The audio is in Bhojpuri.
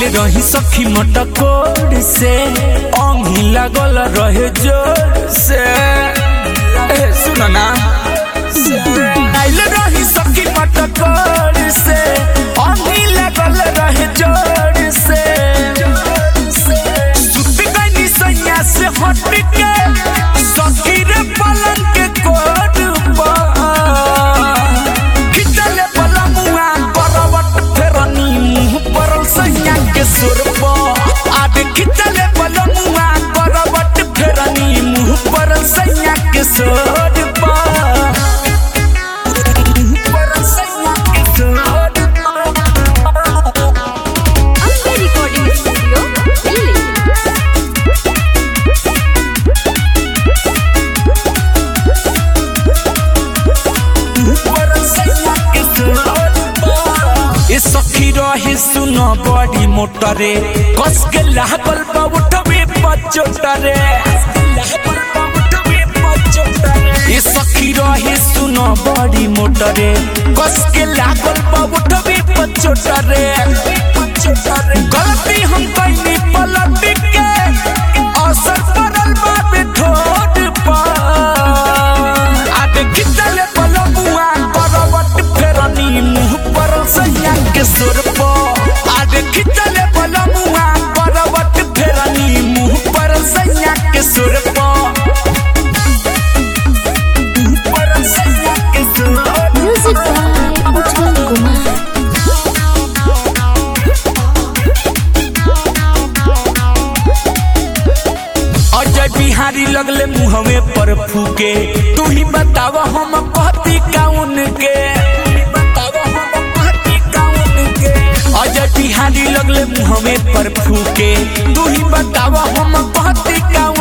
रही सखी मटकोर से अंगी लागल रहे जोर से ए सुन ना आइल रही सखी मटकोर से अंगी लागल रहे जोर से सुत गई सैया से हट के सखी रे पलंग के कोड खिचले पलमुआ करवट फेरनी मुंह परल सैया के सुरप आबे खिचले पलमुआ करवट फेरनी मुंह परल सैया के सुरप परल सैया के सुरप Ambe Recording Studio, Delhi. ए सखी रहे सुन बड़ी मोटरे कस के लागल बा उठबे पचोटरे ए सखी रहे सुन बड़ी मोटरे कस के लागल बा उठबे पचोटरे गलती हम कइनी पलट के असर पड़ल बा बेठोट पर आबे खिचले पलमुआ करवट फेरनी मुंह पर सैया के सुर पो आबे खिचले पलमुआ करवट फेरनी मुंह पर सैया के सुर पो मुंह पर सैया के सुर Music by Ujjwal Kumar. Ajay Bihari लगले मुहवे पर फूके तू ही बतावा हम कहती काउन के अजय बिहारी लगले मुहवे पर फूके तू ही बतावा हम कहती काउन